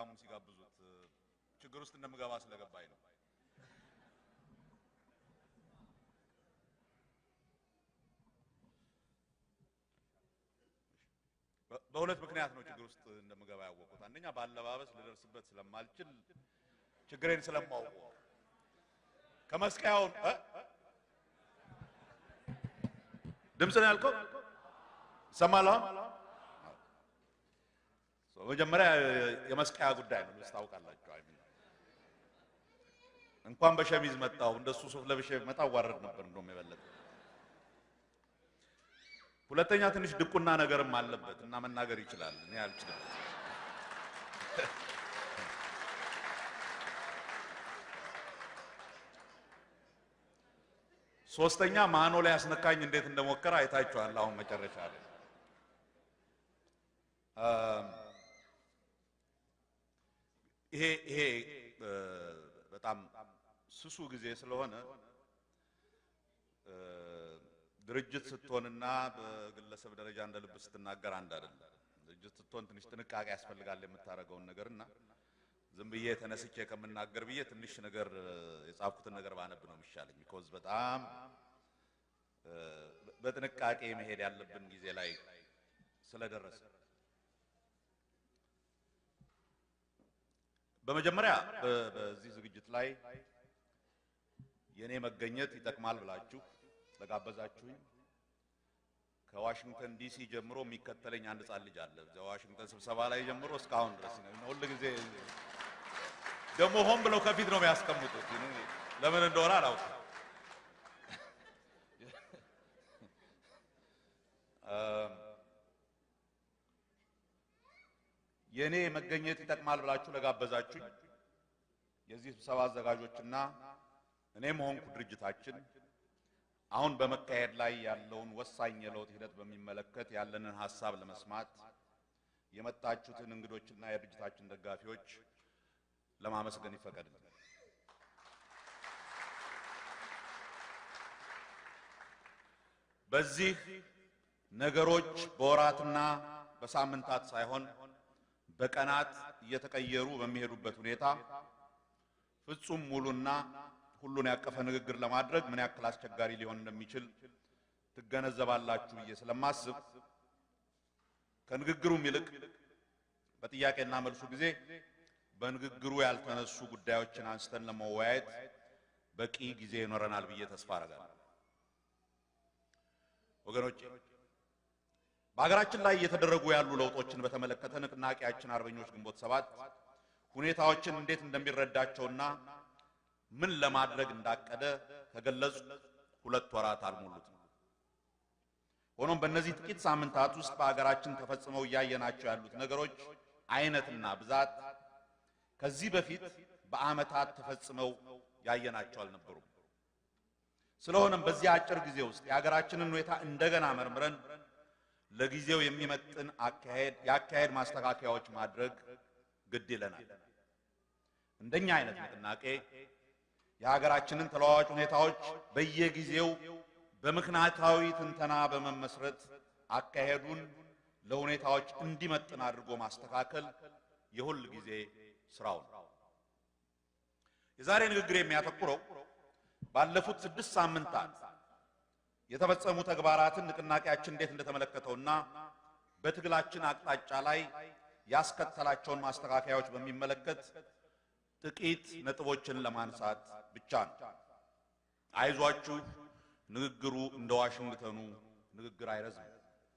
ሀብታሙን ሲጋብዙት ችግር ውስጥ እንደምገባ ስለገባኝ ነው። በሁለት ምክንያት ነው ችግር ውስጥ እንደምገባ ያወቁት። አንደኛ በአለባበስ ልደርስበት ስለማልችል ችግሬን ስለማውቀው ከመስቀያውን ድምፅ ነው ያልከው ይሰማል። መጀመሪያ የመስቀያ ጉዳይ ነው ታውቃላችሁ። አይ እንኳን በሸሚዝ መጣው እንደሱ ሱፍ ለብሼ መጣ ዋረድ ነበር እንደውም የበለጠ። ሁለተኛ ትንሽ ድቁና ነገርም አለበት እና መናገር ይችላል። እኔ አልችልም። ሶስተኛ ማኖ ላይ ያስነካኝ እንዴት እንደሞከረ አይታችኋል። አሁን መጨረሻ ላይ ይሄ ይሄ በጣም ስሱ ጊዜ ስለሆነ ድርጅት ስትሆንና በግለሰብ ደረጃ እንደ ልብ ስትናገር አንድ አይደለም። ድርጅት ስትሆን ትንሽ ጥንቃቄ ያስፈልጋል የምታደርገውን ነገር እና ዝም ብዬ ተነስቼ ከምናገር ብዬ ትንሽ ነገር የጻፍኩትን ነገር ባነብ ነው የሚሻለኝ። ቢኮዝ በጣም በጥንቃቄ መሄድ ያለብን ጊዜ ላይ ስለደረሰ በመጀመሪያ በዚህ ዝግጅት ላይ የኔ መገኘት ይጠቅማል ብላችሁ ለጋበዛችሁኝ ከዋሽንግተን ዲሲ ጀምሮ የሚከተለኝ አንድ ሕፃን ልጅ አለ። እዚያ ዋሽንግተን ስብሰባ ላይ ጀምሮ እስካሁን ድረስ ነው። ሁል ጊዜ ደግሞ ሆን ብለው ከፊት ነው የሚያስቀምጡት። ለምን እንደሆነ አላውቅም። የእኔ መገኘት ይጠቅማል ብላችሁ ለጋበዛችሁኝ የዚህ ስብሰባ አዘጋጆችና እኔም ሆንኩ ድርጅታችን አሁን በመካሄድ ላይ ያለውን ወሳኝ የለውጥ ሂደት በሚመለከት ያለንን ሀሳብ ለመስማት የመጣችሁትን እንግዶችና የድርጅታችን ደጋፊዎች ለማመስገን ይፈቀድልኝ። በዚህ ነገሮች በወራትና በሳምንታት ሳይሆን በቀናት እየተቀየሩ በሚሄዱበት ሁኔታ ፍጹም ሙሉና ሁሉን ያቀፈ ንግግር ለማድረግ ምን ያክል አስቸጋሪ ሊሆን እንደሚችል ትገነዘባላችሁ ብዬ ስለማስብ ከንግግሩም ይልቅ በጥያቄና መልሱ ጊዜ በንግግሩ ያልተነሱ ጉዳዮችን አንስተን ለመወያየት በቂ ጊዜ ይኖረናል ብዬ ተስፋ አደርጋለሁ። ወገኖቼ በሀገራችን ላይ እየተደረጉ ያሉ ለውጦችን በተመለከተ ንቅናቄያችን አርበኞች ግንቦት ሰባት ሁኔታዎችን እንዴት እንደሚረዳቸውና ምን ለማድረግ እንዳቀደ ከገለጹ ሁለት ወራት አልሞሉትም። ሆኖም በእነዚህ ጥቂት ሳምንታት ውስጥ በሀገራችን ተፈጽመው እያየናቸው ያሉት ነገሮች አይነትና ብዛት ከዚህ በፊት በዓመታት ተፈጽመው ያየናቸው አልነበሩም። ስለሆነም በዚህ አጭር ጊዜ ውስጥ የሀገራችንን ሁኔታ እንደገና መርምረን ለጊዜው የሚመጥን አካሄድ የአካሄድ ማስተካከያዎች ማድረግ ግድ ይለናል። እንደኛ አይነት ንቅናቄ የሀገራችንን ተለዋዋጭ ሁኔታዎች በየጊዜው በምክንያታዊ ትንተና በመመስረት አካሄዱን ለሁኔታዎች እንዲመጥን አድርጎ ማስተካከል የሁል ጊዜ ስራው ነው። የዛሬ ንግግር የሚያተኩረው ባለፉት ስድስት ሳምንታት የተፈጸሙ ተግባራትን ንቅናቄያችን እንዴት እንደተመለከተውና በትግላችን አቅጣጫ ላይ ያስከተላቸውን ማስተካከያዎች በሚመለከት ጥቂት ነጥቦችን ለማንሳት ብቻ ነው። አይዟችሁ፣ ንግግሩ እንደ ዋሽንግተኑ ንግግር አይረዝም።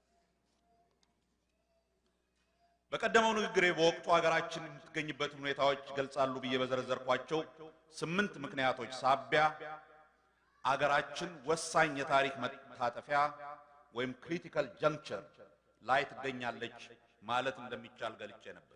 በቀደመው ንግግሬ በወቅቱ ሀገራችን የምትገኝበትን ሁኔታዎች ይገልጻሉ ብዬ በዘረዘርኳቸው ስምንት ምክንያቶች ሳቢያ አገራችን ወሳኝ የታሪክ መታጠፊያ ወይም ክሪቲካል ጀንክቸር ላይ ትገኛለች ማለት እንደሚቻል ገልጬ ነበር።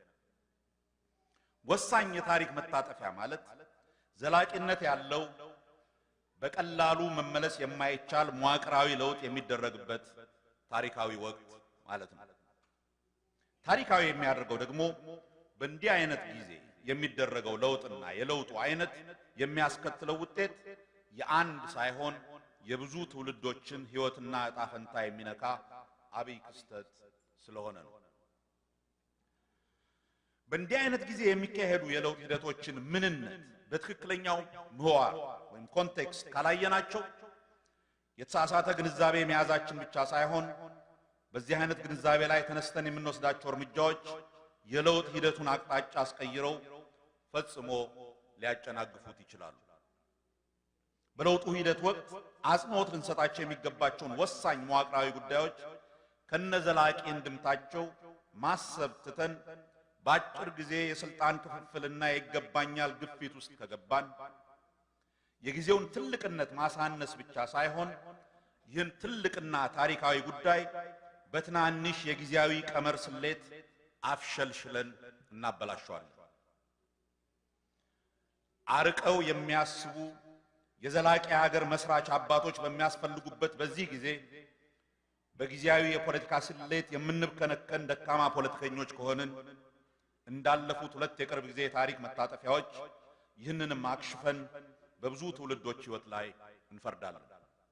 ወሳኝ የታሪክ መታጠፊያ ማለት ዘላቂነት ያለው በቀላሉ መመለስ የማይቻል መዋቅራዊ ለውጥ የሚደረግበት ታሪካዊ ወቅት ማለት ነው። ታሪካዊ የሚያደርገው ደግሞ በእንዲህ አይነት ጊዜ የሚደረገው ለውጥና የለውጡ አይነት የሚያስከትለው ውጤት የአንድ ሳይሆን የብዙ ትውልዶችን ሕይወትና ዕጣ ፈንታ የሚነካ አብይ ክስተት ስለሆነ ነው። በእንዲህ አይነት ጊዜ የሚካሄዱ የለውጥ ሂደቶችን ምንነት በትክክለኛው ምህዋር ወይም ኮንቴክስት ካላየናቸው የተሳሳተ ግንዛቤ መያዛችን ብቻ ሳይሆን በዚህ አይነት ግንዛቤ ላይ ተነስተን የምንወስዳቸው እርምጃዎች የለውጥ ሂደቱን አቅጣጫ አስቀይረው ፈጽሞ ሊያጨናግፉት ይችላሉ። በለውጡ ሂደት ወቅት አጽንዖት ልንሰጣቸው የሚገባቸውን ወሳኝ መዋቅራዊ ጉዳዮች ከነዘላቂ እንድምታቸው ማሰብ ትተን በአጭር ጊዜ የስልጣን ክፍፍልና የይገባኛል ግፊት ውስጥ ከገባን የጊዜውን ትልቅነት ማሳነስ ብቻ ሳይሆን ይህን ትልቅና ታሪካዊ ጉዳይ በትናንሽ የጊዜያዊ ቀመር ስሌት አፍሸልሽለን እናበላሸዋለን። አርቀው የሚያስቡ የዘላቂ ሀገር መስራች አባቶች በሚያስፈልጉበት በዚህ ጊዜ በጊዜያዊ የፖለቲካ ስሌት የምንብከነከን ደካማ ፖለቲከኞች ከሆንን እንዳለፉት ሁለት የቅርብ ጊዜ የታሪክ መታጠፊያዎች ይህንንም አክሽፈን በብዙ ትውልዶች ሕይወት ላይ እንፈርዳለን።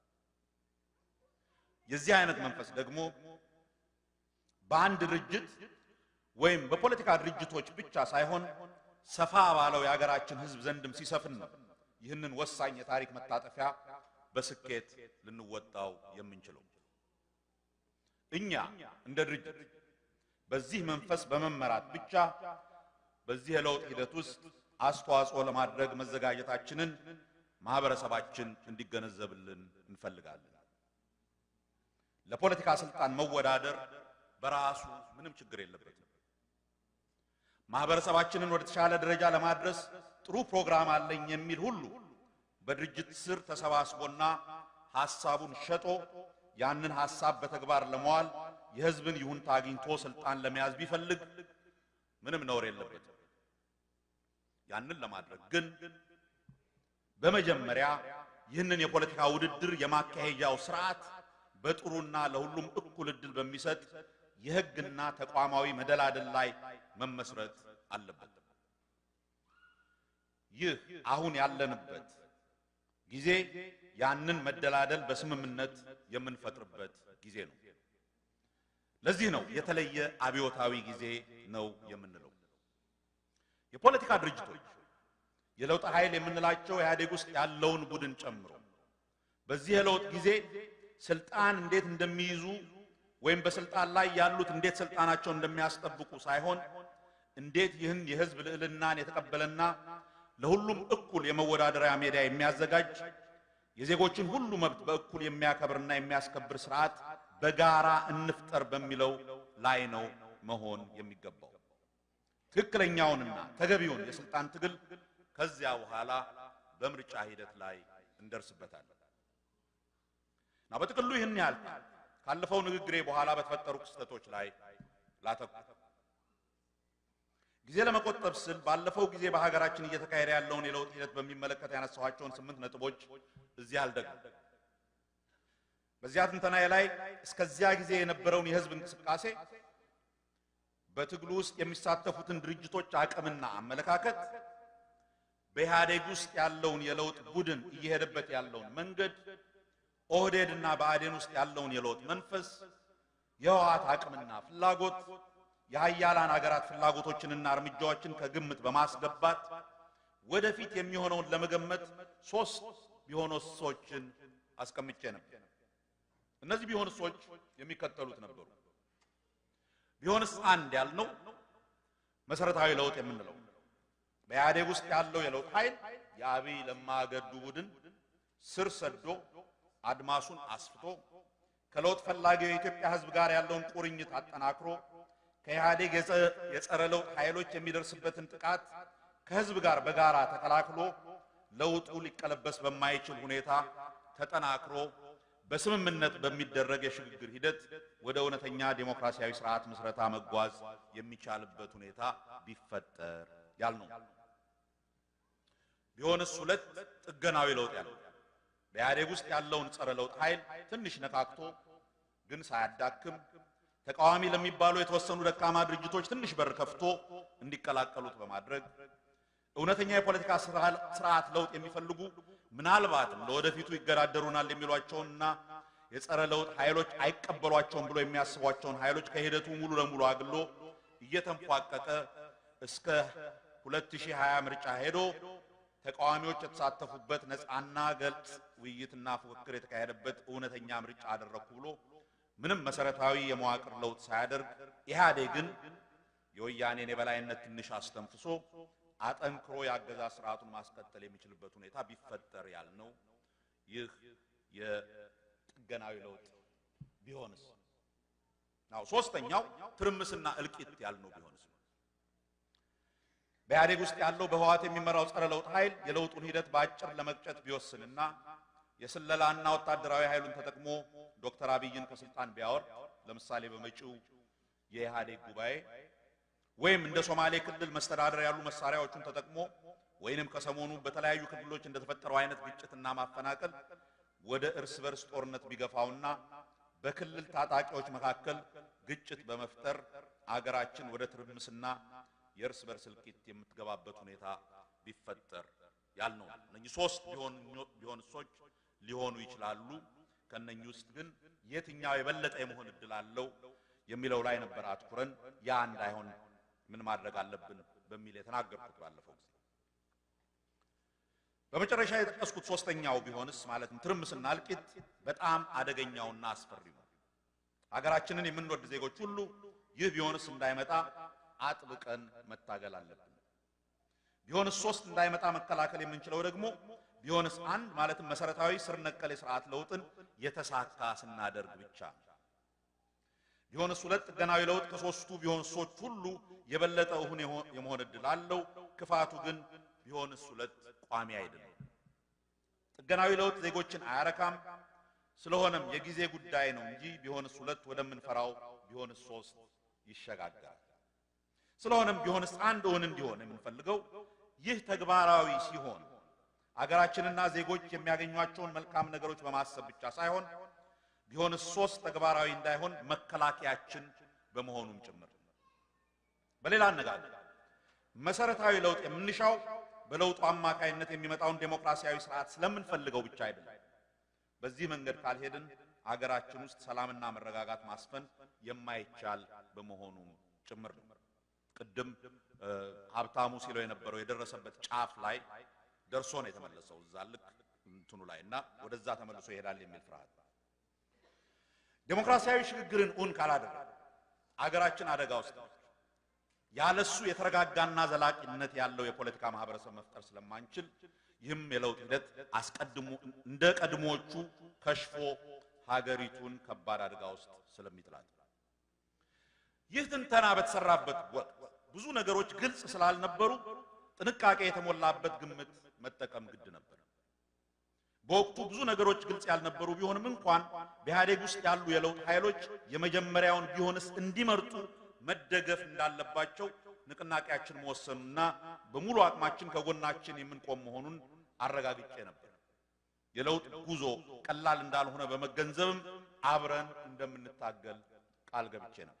የዚህ አይነት መንፈስ ደግሞ በአንድ ድርጅት ወይም በፖለቲካ ድርጅቶች ብቻ ሳይሆን ሰፋ ባለው የሀገራችን ሕዝብ ዘንድም ሲሰፍን ነው ይህንን ወሳኝ የታሪክ መታጠፊያ በስኬት ልንወጣው የምንችለው። እኛ እንደ ድርጅት በዚህ መንፈስ በመመራት ብቻ በዚህ የለውጥ ሂደት ውስጥ አስተዋጽኦ ለማድረግ መዘጋጀታችንን ማህበረሰባችን እንዲገነዘብልን እንፈልጋለን። ለፖለቲካ ስልጣን መወዳደር በራሱ ምንም ችግር የለበትም። ማህበረሰባችንን ወደ ተሻለ ደረጃ ለማድረስ ጥሩ ፕሮግራም አለኝ የሚል ሁሉ በድርጅት ስር ተሰባስቦና ሐሳቡን ሸጦ ያንን ሐሳብ በተግባር ለመዋል የህዝብን ይሁንታ አግኝቶ ስልጣን ለመያዝ ቢፈልግ ምንም ነውር የለበትም። ያንን ለማድረግ ግን በመጀመሪያ ይህንን የፖለቲካ ውድድር የማካሄጃው ስርዓት በጥሩና ለሁሉም እኩል ዕድል በሚሰጥ የህግና ተቋማዊ መደላደል ላይ መመስረት አለበት። ይህ አሁን ያለንበት ጊዜ ያንን መደላደል በስምምነት የምንፈጥርበት ጊዜ ነው። ለዚህ ነው የተለየ አብዮታዊ ጊዜ ነው የምንለው። የፖለቲካ ድርጅቶች የለውጥ ኃይል የምንላቸው ኢህአዴግ ውስጥ ያለውን ቡድን ጨምሮ በዚህ የለውጥ ጊዜ ስልጣን እንዴት እንደሚይዙ ወይም በስልጣን ላይ ያሉት እንዴት ስልጣናቸውን እንደሚያስጠብቁ ሳይሆን እንዴት ይህን የህዝብ ልዕልናን የተቀበለና ለሁሉም እኩል የመወዳደሪያ ሜዳ የሚያዘጋጅ የዜጎችን ሁሉ መብት በእኩል የሚያከብርና የሚያስከብር ስርዓት በጋራ እንፍጠር በሚለው ላይ ነው መሆን የሚገባው። ትክክለኛውንና ተገቢውን የስልጣን ትግል ከዚያ በኋላ በምርጫ ሂደት ላይ እንደርስበታለን እና በጥቅሉ ይህን ያህል ካለፈው ንግግሬ በኋላ በተፈጠሩ ክስተቶች ላይ ላተኩር። ጊዜ ለመቆጠብ ስል ባለፈው ጊዜ በሀገራችን እየተካሄደ ያለውን የለውጥ ሂደት በሚመለከት ያነሳኋቸውን ስምንት ነጥቦች እዚህ አልደግም። በዚያ ትንተናዬ ላይ እስከዚያ ጊዜ የነበረውን የህዝብ እንቅስቃሴ በትግሉ ውስጥ የሚሳተፉትን ድርጅቶች አቅምና አመለካከት፣ በኢህአዴግ ውስጥ ያለውን የለውጥ ቡድን እየሄደበት ያለውን መንገድ፣ ኦህዴድ እና በአዴን ውስጥ ያለውን የለውጥ መንፈስ፣ የህወሓት አቅምና ፍላጎት፣ የሀያላን ሀገራት ፍላጎቶችንና እርምጃዎችን ከግምት በማስገባት ወደፊት የሚሆነውን ለመገመት ሶስት ቢሆንሶችን አስቀምጬ ነበር። እነዚህ ቢሆንሶች የሚከተሉት ነበሩ። ቢሆንስ አንድ ያልነው መሰረታዊ ለውጥ የምንለው በኢህአዴግ ውስጥ ያለው የለውጥ ኃይል የአብይ ለማ ገዱ ቡድን ስር ሰዶ አድማሱን አስፍቶ ከለውጥ ፈላጊው የኢትዮጵያ ሕዝብ ጋር ያለውን ቁርኝት አጠናክሮ ከኢህአዴግ የጸረ ለውጥ ኃይሎች የሚደርስበትን ጥቃት ከሕዝብ ጋር በጋራ ተከላክሎ ለውጡ ሊቀለበስ በማይችል ሁኔታ ተጠናክሮ በስምምነት በሚደረግ የሽግግር ሂደት ወደ እውነተኛ ዴሞክራሲያዊ ስርዓት ምስረታ መጓዝ የሚቻልበት ሁኔታ ቢፈጠር ያልነው። ቢሆንስ ሁለት ጥገናዊ ለውጥ ያለው በኢህአዴግ ውስጥ ያለውን ጸረ ለውጥ ኃይል ትንሽ ነካክቶ ግን ሳያዳክም ተቃዋሚ ለሚባሉ የተወሰኑ ደካማ ድርጅቶች ትንሽ በር ከፍቶ እንዲቀላቀሉት በማድረግ እውነተኛ የፖለቲካ ስርዓት ለውጥ የሚፈልጉ ምናልባትም ለወደፊቱ ይገዳደሩናል የሚሏቸውንና የጸረ ለውጥ ኃይሎች አይቀበሏቸውም ብሎ የሚያስቧቸውን ኃይሎች ከሂደቱ ሙሉ ለሙሉ አግሎ እየተንፏቀቀ እስከ 2020 ምርጫ ሄዶ ተቃዋሚዎች የተሳተፉበት ነፃና ገልጽ ውይይትና ፉክክር የተካሄደበት እውነተኛ ምርጫ አደረግኩ ብሎ ምንም መሰረታዊ የመዋቅር ለውጥ ሳያደርግ ኢህአዴግን የወያኔን የበላይነት ትንሽ አስተንፍሶ አጠንክሮ የአገዛዝ ስርዓቱን ማስቀጠል የሚችልበት ሁኔታ ቢፈጠር ያልነው ይህ የጥገናዊ ለውጥ ቢሆንስ? ናው ሶስተኛው ትርምስና እልቂት ያልነው ቢሆንስ? በኢህአዴግ ውስጥ ያለው በህወሓት የሚመራው ጸረ ለውጥ ኃይል የለውጡን ሂደት በአጭር ለመቅጨት ቢወስንና የስለላና ወታደራዊ ኃይሉን ተጠቅሞ ዶክተር አብይን ከስልጣን ቢያወርድ ለምሳሌ በመጪው የኢህአዴግ ጉባኤ ወይም እንደ ሶማሌ ክልል መስተዳደር ያሉ መሳሪያዎቹን ተጠቅሞ ወይንም ከሰሞኑ በተለያዩ ክልሎች እንደተፈጠረው አይነት ግጭትና ማፈናቀል ወደ እርስ በርስ ጦርነት ቢገፋውና በክልል ታጣቂዎች መካከል ግጭት በመፍጠር አገራችን ወደ ትርምስና የእርስ በርስ እልቂት የምትገባበት ሁኔታ ቢፈጠር ያልነው እነኚህ ሶስት ቢሆን እሶች ሊሆኑ ይችላሉ። ከነኚህ ውስጥ ግን የትኛው የበለጠ የመሆን እድል አለው የሚለው ላይ ነበር አትኩረን ያ እንዳይሆን ምን ማድረግ አለብን በሚል የተናገርኩት ባለፈው ጊዜ። በመጨረሻ የጠቀስኩት ሶስተኛው ቢሆንስ ማለትም ትርምስና እልቂት በጣም አደገኛውና አስፈሪው ነው። ሀገራችንን የምንወድ ዜጎች ሁሉ ይህ ቢሆንስ እንዳይመጣ አጥብቀን መታገል አለብን። ቢሆንስ ሶስት እንዳይመጣ መከላከል የምንችለው ደግሞ ቢሆንስ አንድ ማለትም መሰረታዊ ስር ነቀል የስርዓት ለውጥን የተሳካ ስናደርግ ብቻ ነው። ቢሆንስ ሁለት ጥገናዊ ለውጥ ከሶስቱ ቢሆንሶች ሁሉ የበለጠ እውን የመሆን እድል አለው። ክፋቱ ግን ቢሆንስ ሁለት ቋሚ አይደለም። ጥገናዊ ለውጥ ዜጎችን አያረካም። ስለሆነም የጊዜ ጉዳይ ነው እንጂ ቢሆንስ ሁለት ወደምንፈራው ቢሆንስ ሶስት ይሸጋገራል። ስለሆነም ቢሆንስ አንድ እውን እንዲሆን የምንፈልገው ይህ ተግባራዊ ሲሆን አገራችንና ዜጎች የሚያገኟቸውን መልካም ነገሮች በማሰብ ብቻ ሳይሆን ቢሆንስ ሶስት ተግባራዊ እንዳይሆን መከላከያችን በመሆኑም ጭምር። በሌላ አነጋገር መሰረታዊ ለውጥ የምንሻው በለውጡ አማካይነት የሚመጣውን ዴሞክራሲያዊ ስርዓት ስለምንፈልገው ብቻ አይደለም። በዚህ መንገድ ካልሄድን አገራችን ውስጥ ሰላምና መረጋጋት ማስፈን የማይቻል በመሆኑ ጭምር ነው። ቅድም ሀብታሙ ሲለው የነበረው የደረሰበት ጫፍ ላይ ደርሶ ነው የተመለሰው። እዛ ልክ እንትኑ ላይ እና ወደዛ ተመልሶ ይሄዳል የሚል ፍርሃት ዴሞክራሲያዊ ሽግግርን እውን ካላደረገ አገራችን አደጋ ውስጥ ነች። ያለሱ የተረጋጋና ዘላቂነት ያለው የፖለቲካ ማህበረሰብ መፍጠር ስለማንችል ይህም የለውጥ ሂደት አስቀድሞ እንደ ቀድሞቹ ከሽፎ ሀገሪቱን ከባድ አደጋ ውስጥ ስለሚጥላት ይህ ትንተና በተሰራበት ወቅት ብዙ ነገሮች ግልጽ ስላልነበሩ ጥንቃቄ የተሞላበት ግምት መጠቀም ግድ ነበር። በወቅቱ ብዙ ነገሮች ግልጽ ያልነበሩ ቢሆንም እንኳን በኢህአዴግ ውስጥ ያሉ የለውጥ ኃይሎች የመጀመሪያውን ቢሆንስ እንዲመርጡ መደገፍ እንዳለባቸው ንቅናቄያችን መወሰኑና በሙሉ አቅማችን ከጎናችን የምንቆም መሆኑን አረጋግጬ ነበር። የለውጥ ጉዞ ቀላል እንዳልሆነ በመገንዘብም አብረን እንደምንታገል ቃል ገብቼ ነበር።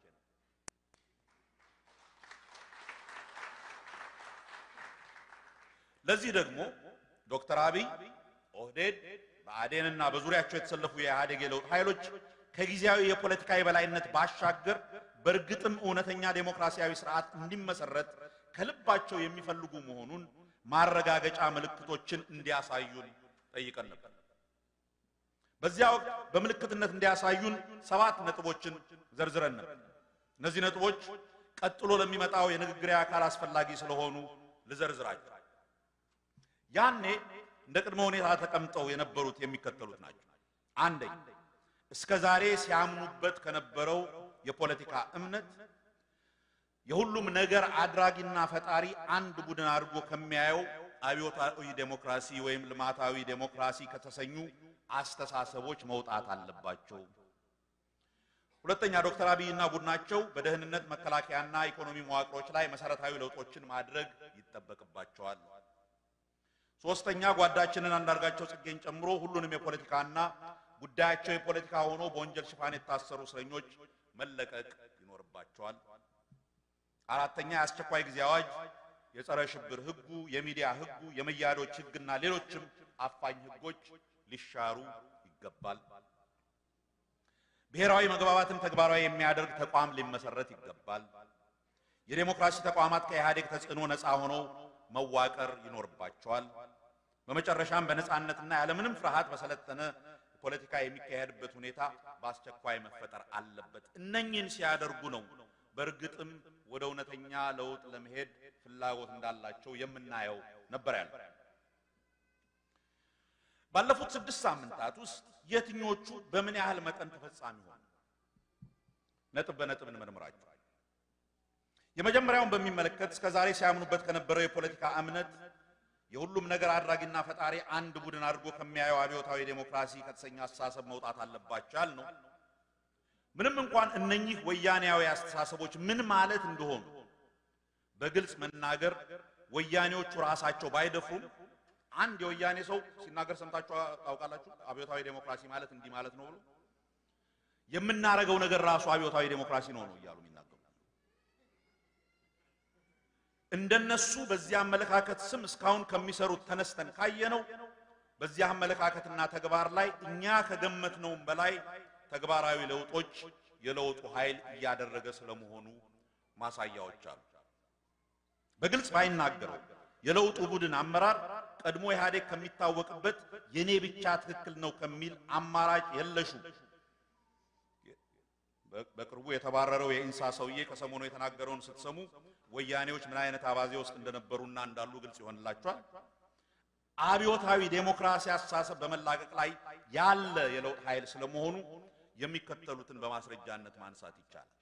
ለዚህ ደግሞ ዶክተር አብይ ኦህዴድ፣ ብአዴንና በዙሪያቸው የተሰለፉ የኢህአዴግ የለውጥ ኃይሎች ከጊዜያዊ የፖለቲካ የበላይነት ባሻገር በእርግጥም እውነተኛ ዴሞክራሲያዊ ስርዓት እንዲመሰረት ከልባቸው የሚፈልጉ መሆኑን ማረጋገጫ ምልክቶችን እንዲያሳዩን ጠይቀን ነበር። በዚያ ወቅት በምልክትነት እንዲያሳዩን ሰባት ነጥቦችን ዘርዝረን ነበር። እነዚህ ነጥቦች ቀጥሎ ለሚመጣው የንግግር አካል አስፈላጊ ስለሆኑ ልዘርዝራቸው። ያኔ እንደ ቅድመ ሁኔታ ተቀምጠው የነበሩት የሚከተሉት ናቸው። አንደኛ እስከ ዛሬ ሲያምኑበት ከነበረው የፖለቲካ እምነት የሁሉም ነገር አድራጊና ፈጣሪ አንድ ቡድን አድርጎ ከሚያየው አብዮታዊ ዴሞክራሲ ወይም ልማታዊ ዴሞክራሲ ከተሰኙ አስተሳሰቦች መውጣት አለባቸው። ሁለተኛ ዶክተር አብይና ቡድናቸው በደህንነት መከላከያና ኢኮኖሚ መዋቅሮች ላይ መሰረታዊ ለውጦችን ማድረግ ይጠበቅባቸዋል። ሶስተኛ ጓዳችንን አንዳርጋቸው ጽጌን ጨምሮ ሁሉንም የፖለቲካና ጉዳያቸው የፖለቲካ ሆኖ በወንጀል ሽፋን የታሰሩ እስረኞች መለቀቅ ይኖርባቸዋል። አራተኛ የአስቸኳይ ጊዜ አዋጅ፣ የጸረ ሽብር ህጉ፣ የሚዲያ ህጉ፣ የመያዶች ህግና ሌሎችም አፋኝ ህጎች ሊሻሩ ይገባል። ብሔራዊ መግባባትን ተግባራዊ የሚያደርግ ተቋም ሊመሰረት ይገባል። የዴሞክራሲ ተቋማት ከኢህአዴግ ተጽዕኖ ነፃ ሆነው መዋቀር ይኖርባቸዋል። በመጨረሻም በነፃነትና ያለምንም ፍርሃት በሰለጠነ ፖለቲካ የሚካሄድበት ሁኔታ በአስቸኳይ መፈጠር አለበት። እነኝህን ሲያደርጉ ነው በእርግጥም ወደ እውነተኛ ለውጥ ለመሄድ ፍላጎት እንዳላቸው የምናየው ነበር ያለ። ባለፉት ስድስት ሳምንታት ውስጥ የትኞቹ በምን ያህል መጠን ተፈጻሚ ሆኑ? ነጥብ በነጥብ እንመርምራቸው። የመጀመሪያውን በሚመለከት እስከ ዛሬ ሲያምኑበት ከነበረው የፖለቲካ እምነት የሁሉም ነገር አድራጊና ፈጣሪ አንድ ቡድን አድርጎ ከሚያየው አብዮታዊ ዴሞክራሲ ከተሰኘ አስተሳሰብ መውጣት አለባቸው ያል ነው። ምንም እንኳን እነኚህ ወያኔያዊ አስተሳሰቦች ምን ማለት እንደሆኑ በግልጽ መናገር ወያኔዎቹ ራሳቸው ባይደፍሩም አንድ የወያኔ ሰው ሲናገር ሰምታችሁ ታውቃላችሁ? አብዮታዊ ዴሞክራሲ ማለት እንዲህ ማለት ነው ብሎ የምናረገው ነገር ራሱ አብዮታዊ ዴሞክራሲ ነው ነው እያሉ የሚናገሩ እንደነሱ በዚህ አመለካከት ስም እስካሁን ከሚሰሩት ተነስተን ካየነው በዚህ አመለካከትና ተግባር ላይ እኛ ከገመትነውም በላይ ተግባራዊ ለውጦች የለውጡ ኃይል እያደረገ ስለመሆኑ ማሳያዎች አሉ። በግልጽ ባይናገረው የለውጡ ቡድን አመራር ቀድሞ ኢህአዴግ ከሚታወቅበት የኔ ብቻ ትክክል ነው ከሚል አማራጭ የለሹ በቅርቡ የተባረረው የኢንሳ ሰውዬ ከሰሞኑ የተናገረውን ስትሰሙ ወያኔዎች ምን አይነት አባዜ ውስጥ እንደነበሩና እንዳሉ ግልጽ ይሆንላቸዋል። አብዮታዊ ዴሞክራሲ አስተሳሰብ በመላቀቅ ላይ ያለ የለውጥ ኃይል ስለመሆኑ የሚከተሉትን በማስረጃነት ማንሳት ይቻላል።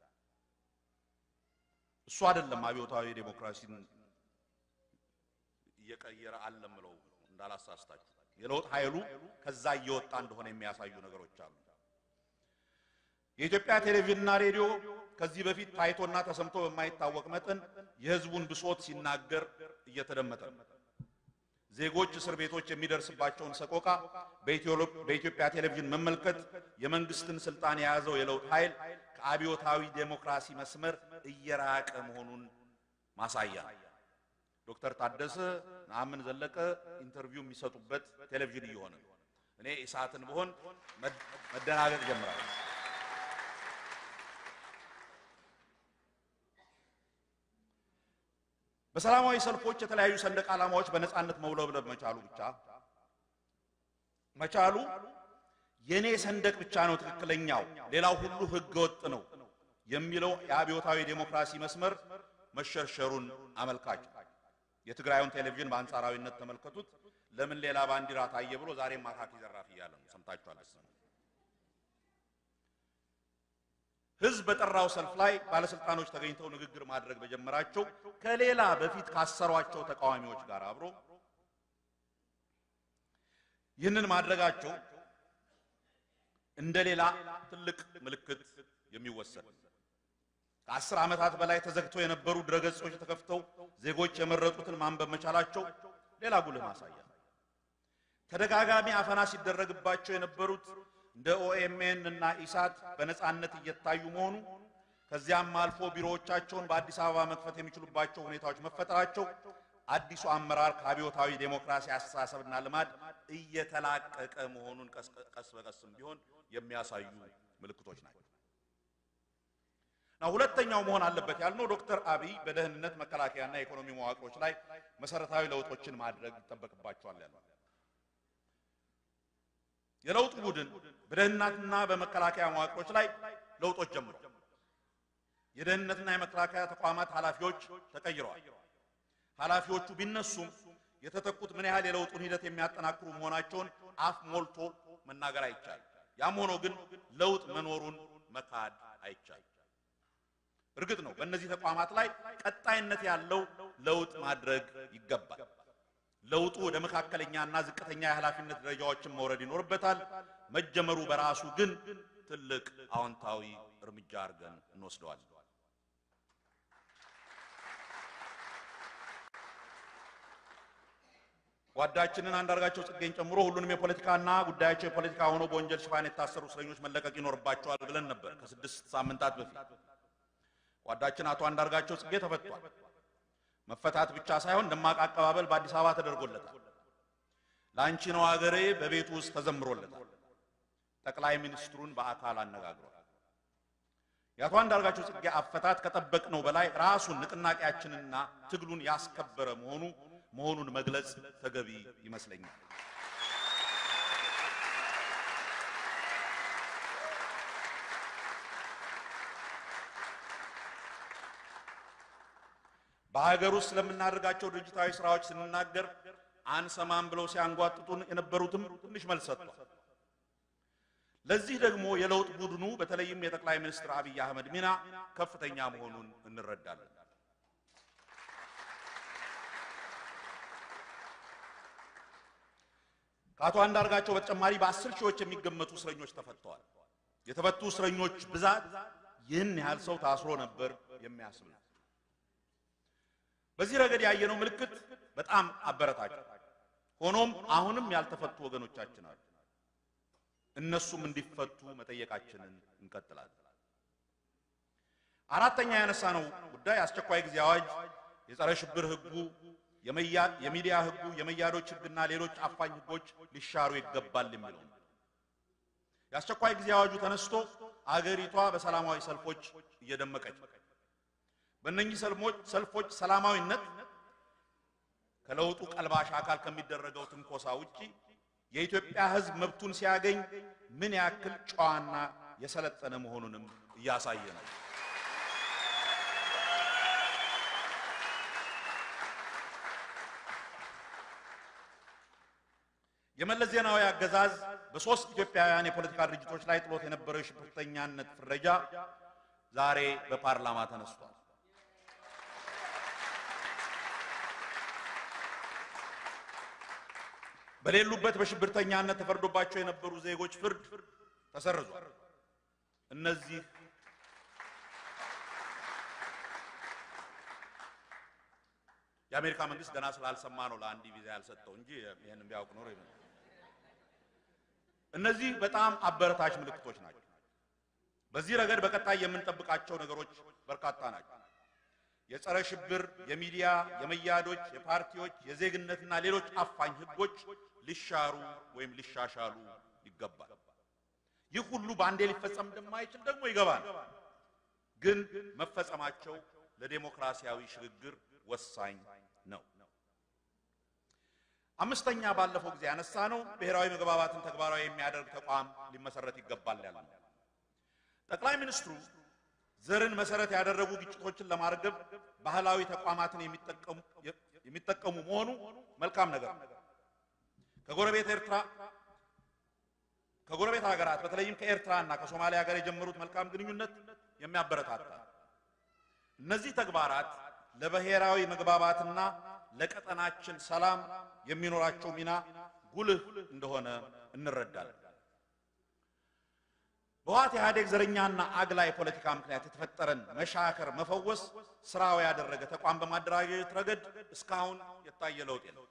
እሱ አይደለም አብዮታዊ ዴሞክራሲን እየቀየረ አለም ብለው እንዳላሳስታችሁ የለውጥ ኃይሉ ከዛ እየወጣ እንደሆነ የሚያሳዩ ነገሮች አሉ። የኢትዮጵያ ቴሌቪዥንና ሬዲዮ ከዚህ በፊት ታይቶና ተሰምቶ በማይታወቅ መጠን የሕዝቡን ብሶት ሲናገር እየተደመጠ ነው። ዜጎች እስር ቤቶች የሚደርስባቸውን ሰቆቃ በኢትዮጵያ ቴሌቪዥን መመልከት የመንግስትን ስልጣን የያዘው የለውጥ ኃይል ከአብዮታዊ ዴሞክራሲ መስመር እየራቀ መሆኑን ማሳያ ነው። ዶክተር ታደሰ ነአምን ዘለቀ ኢንተርቪው የሚሰጡበት ቴሌቪዥን እየሆነ ነው። እኔ ኢሳትን ብሆን መደናገጥ ጀምራለሁ። በሰላማዊ ሰልፎች የተለያዩ ሰንደቅ ዓላማዎች በነጻነት መውለብለብ መቻሉ ብቻ መቻሉ የኔ ሰንደቅ ብቻ ነው ትክክለኛው፣ ሌላው ሁሉ ህገ ወጥ ነው የሚለው የአብዮታዊ ዴሞክራሲ መስመር መሸርሸሩን አመልካች ነው። የትግራዩን ቴሌቪዥን በአንጻራዊነት ተመልከቱት። ለምን ሌላ ባንዲራ ታየ ብሎ ዛሬም አካኪ ዘራፍ እያለ ነው። ሰምታችኋል። ህዝብ በጠራው ሰልፍ ላይ ባለስልጣኖች ተገኝተው ንግግር ማድረግ በጀመራቸው ከሌላ በፊት ካሰሯቸው ተቃዋሚዎች ጋር አብሮ ይህንን ማድረጋቸው እንደ ሌላ ትልቅ ምልክት የሚወሰድ ከአስር ዓመታት በላይ ተዘግተው የነበሩ ድረገጾች ተከፍተው ዜጎች የመረጡትን ማንበብ መቻላቸው ሌላ ጉልህ ማሳያ ነው። ተደጋጋሚ አፈና ሲደረግባቸው የነበሩት እንደ ኦኤምኤን እና ኢሳት በነጻነት እየታዩ መሆኑ ከዚያም አልፎ ቢሮዎቻቸውን በአዲስ አበባ መክፈት የሚችሉባቸው ሁኔታዎች መፈጠራቸው አዲሱ አመራር ከአብዮታዊ ዴሞክራሲ አስተሳሰብና ልማድ እየተላቀቀ መሆኑን ቀስ በቀስም ቢሆን የሚያሳዩ ምልክቶች ናቸው። እና ሁለተኛው መሆን አለበት ያልነው ዶክተር አብይ በደህንነት መከላከያና የኢኮኖሚ መዋቅሮች ላይ መሰረታዊ ለውጦችን ማድረግ ይጠበቅባቸዋል ያለው የለውጡ ቡድን በደህንነትና በመከላከያ መዋቅሮች ላይ ለውጦች ጀምሯል። የደህንነትና የመከላከያ ተቋማት ኃላፊዎች ተቀይረዋል። ኃላፊዎቹ ቢነሱም የተተኩት ምን ያህል የለውጡን ሂደት የሚያጠናክሩ መሆናቸውን አፍ ሞልቶ መናገር አይቻልም። ያም ሆኖ ግን ለውጥ መኖሩን መካድ አይቻልም። እርግጥ ነው በእነዚህ ተቋማት ላይ ቀጣይነት ያለው ለውጥ ማድረግ ይገባል። ለውጡ ወደ መካከለኛና ዝቅተኛ የኃላፊነት ደረጃዎችን መውረድ ይኖርበታል። መጀመሩ በራሱ ግን ትልቅ አዎንታዊ እርምጃ አድርገን እንወስደዋለን። ጓዳችንን አንዳርጋቸው ጽጌን ጨምሮ ሁሉንም የፖለቲካና ጉዳያቸው የፖለቲካ ሆኖ በወንጀል ሽፋን የታሰሩ እስረኞች መለቀቅ ይኖርባቸዋል ብለን ነበር ከስድስት ሳምንታት በፊት። ጓዳችን አቶ አንዳርጋቸው ጽጌ ተፈቷል። መፈታት ብቻ ሳይሆን ደማቅ አቀባበል በአዲስ አበባ ተደርጎለታል። ለአንቺ ነው አገሬ በቤቱ ውስጥ ተዘምሮለታል። ጠቅላይ ሚኒስትሩን በአካል አነጋግሯል። የአቶ አንዳርጋቸው ጽጌ አፈታት ከጠበቅነው በላይ ራሱን ንቅናቄያችንና ትግሉን ያስከበረ መሆኑ መሆኑን መግለጽ ተገቢ ይመስለኛል። በሀገር ውስጥ ስለምናደርጋቸው ድርጅታዊ ስራዎች ስንናገር አንሰማም ብለው ሲያንጓጥጡን የነበሩትም ትንሽ መልስ ሰጥቷል። ለዚህ ደግሞ የለውጥ ቡድኑ በተለይም የጠቅላይ ሚኒስትር አብይ አህመድ ሚና ከፍተኛ መሆኑን እንረዳለን። ከአቶ አንዳርጋቸው በተጨማሪ በአስር ሺዎች የሚገመቱ እስረኞች ተፈተዋል። የተፈቱ እስረኞች ብዛት ይህን ያህል ሰው ታስሮ ነበር የሚያስብል ነው። በዚህ ረገድ ያየነው ምልክት በጣም አበረታች። ሆኖም አሁንም ያልተፈቱ ወገኖቻችን አሉ። እነሱም እንዲፈቱ መጠየቃችንን እንቀጥላለን። አራተኛ ያነሳነው ጉዳይ አስቸኳይ ጊዜ አዋጅ፣ የጸረ ሽብር ህጉ፣ የሚዲያ ህጉ፣ የመያዶች ህግና ሌሎች አፋኝ ህጎች ሊሻሩ ይገባል የሚለው ነው። የአስቸኳይ ጊዜ አዋጁ ተነስቶ አገሪቷ በሰላማዊ ሰልፎች እየደመቀች በእነኚህ ሰልፎች ሰላማዊነት ከለውጡ ቀልባሽ አካል ከሚደረገው ትንኮሳ ውጪ የኢትዮጵያ ህዝብ መብቱን ሲያገኝ ምን ያክል ጨዋና የሰለጠነ መሆኑንም እያሳየ ነው። የመለስ ዜናዊ አገዛዝ በሶስት ኢትዮጵያውያን የፖለቲካ ድርጅቶች ላይ ጥሎት የነበረው የሽብርተኛነት ፍረጃ ዛሬ በፓርላማ ተነስቷል። በሌሉበት በሽብርተኛነት ተፈርዶባቸው የነበሩ ዜጎች ፍርድ ተሰርዟል። እነዚህ የአሜሪካ መንግስት ገና ስላልሰማ ነው ለአንዲ ቪዛ ያልሰጠው እንጂ ይህን ቢያውቅ ኖሮ ይሆናል። እነዚህ በጣም አበረታች ምልክቶች ናቸው። በዚህ ረገድ በቀጣይ የምንጠብቃቸው ነገሮች በርካታ ናቸው። የጸረ ሽብር፣ የሚዲያ፣ የመያዶች፣ የፓርቲዎች፣ የዜግነትና ሌሎች አፋኝ ህጎች ሊሻሩ ወይም ሊሻሻሉ ይገባል። ይህ ሁሉ በአንዴ ሊፈጸም እንደማይችል ደግሞ ይገባል። ግን መፈጸማቸው ለዴሞክራሲያዊ ሽግግር ወሳኝ ነው። አምስተኛ ባለፈው ጊዜ ያነሳ ነው ብሔራዊ መግባባትን ተግባራዊ የሚያደርግ ተቋም ሊመሰረት ይገባል ያለ ነው። ጠቅላይ ሚኒስትሩ ዘርን መሰረት ያደረጉ ግጭቶችን ለማርገብ ባህላዊ ተቋማትን የሚጠቀሙ መሆኑ መልካም ነገር ነው። ከጎረቤት ኤርትራ ከጎረቤት ሀገራት በተለይም ከኤርትራ እና ከሶማሊያ ጋር የጀመሩት መልካም ግንኙነት የሚያበረታታ እነዚህ ተግባራት ለብሔራዊ መግባባትና ለቀጠናችን ሰላም የሚኖራቸው ሚና ጉልህ እንደሆነ እንረዳለን። በህወሓት ኢህአዴግ ዘረኛና አግላይ ፖለቲካ ምክንያት የተፈጠረን መሻከር መፈወስ ስራው ያደረገ ተቋም በማደራጀት ረገድ እስካሁን የታየ ለውጥ የለም።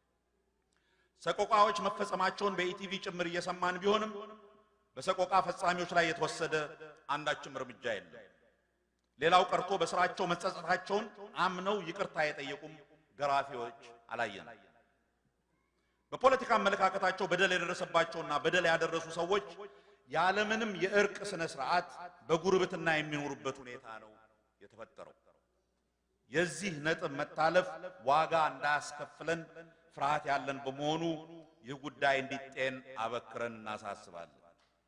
ሰቆቃዎች መፈጸማቸውን በኢቲቪ ጭምር እየሰማን ቢሆንም በሰቆቃ ፈጻሚዎች ላይ የተወሰደ አንዳችም እርምጃ የለም። ሌላው ቀርቶ በስራቸው መጸጸታቸውን አምነው ይቅርታ የጠየቁም ገራፊዎች አላየንም። በፖለቲካ አመለካከታቸው በደል የደረሰባቸውና በደል ያደረሱ ሰዎች ያለምንም የእርቅ ስነ ስርዓት በጉርብትና የሚኖሩበት ሁኔታ ነው የተፈጠረው። የዚህ ነጥብ መታለፍ ዋጋ እንዳያስከፍለን ፍርሃት ያለን በመሆኑ ይህ ጉዳይ እንዲጤን አበክረን እናሳስባለን።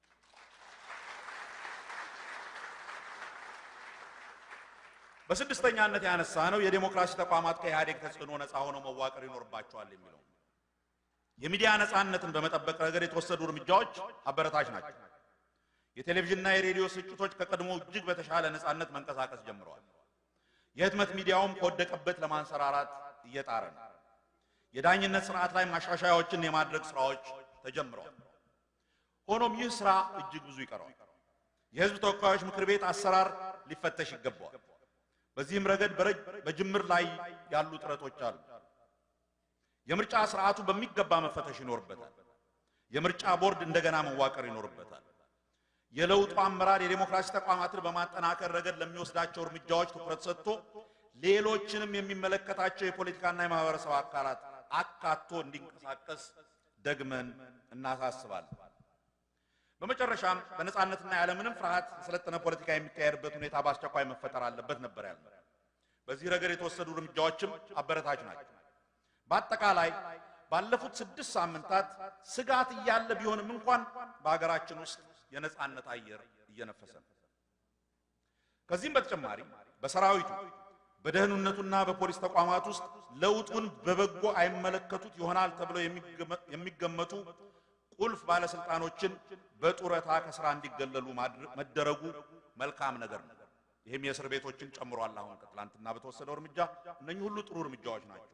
በስድስተኛነት ያነሳ ነው የዴሞክራሲ ተቋማት ከኢህአዴግ ተጽዕኖ ነፃ ሆነው መዋቀር ይኖርባቸዋል የሚለው የሚዲያ ነፃነትን በመጠበቅ ረገድ የተወሰዱ እርምጃዎች አበረታች ናቸው። የቴሌቪዥንና የሬዲዮ ስርጭቶች ከቀድሞ እጅግ በተሻለ ነፃነት መንቀሳቀስ ጀምረዋል። የህትመት ሚዲያውም ከወደቀበት ለማንሰራራት እየጣረ ነው። የዳኝነት ስርዓት ላይ ማሻሻያዎችን የማድረግ ስራዎች ተጀምረዋል። ሆኖም ይህ ስራ እጅግ ብዙ ይቀረዋል። የህዝብ ተወካዮች ምክር ቤት አሰራር ሊፈተሽ ይገባዋል። በዚህም ረገድ በጅምር ላይ ያሉ ጥረቶች አሉ። የምርጫ ስርዓቱ በሚገባ መፈተሽ ይኖርበታል። የምርጫ ቦርድ እንደገና መዋቀር ይኖርበታል። የለውጡ አመራር የዴሞክራሲ ተቋማትን በማጠናከር ረገድ ለሚወስዳቸው እርምጃዎች ትኩረት ሰጥቶ ሌሎችንም የሚመለከታቸው የፖለቲካና የማህበረሰብ አካላት አካቶ እንዲንቀሳቀስ ደግመን እናሳስባለን። በመጨረሻም በነጻነትና ያለምንም ፍርሃት የሰለጠነ ፖለቲካ የሚካሄድበት ሁኔታ በአስቸኳይ መፈጠር አለበት ነበር ያልነው። በዚህ ረገድ የተወሰዱ እርምጃዎችም አበረታች ናቸው። በአጠቃላይ ባለፉት ስድስት ሳምንታት ስጋት እያለ ቢሆንም እንኳን በሀገራችን ውስጥ የነጻነት አየር እየነፈሰ ነው። ከዚህም በተጨማሪ በሰራዊቱ በደህንነቱና በፖሊስ ተቋማት ውስጥ ለውጡን በበጎ አይመለከቱት ይሆናል ተብለው የሚገመቱ ቁልፍ ባለስልጣኖችን በጡረታ ከስራ እንዲገለሉ መደረጉ መልካም ነገር ነው። ይህም የእስር ቤቶችን ጨምሯል። አሁን ከትላንትና በተወሰደው እርምጃ እነኚህ ሁሉ ጥሩ እርምጃዎች ናቸው።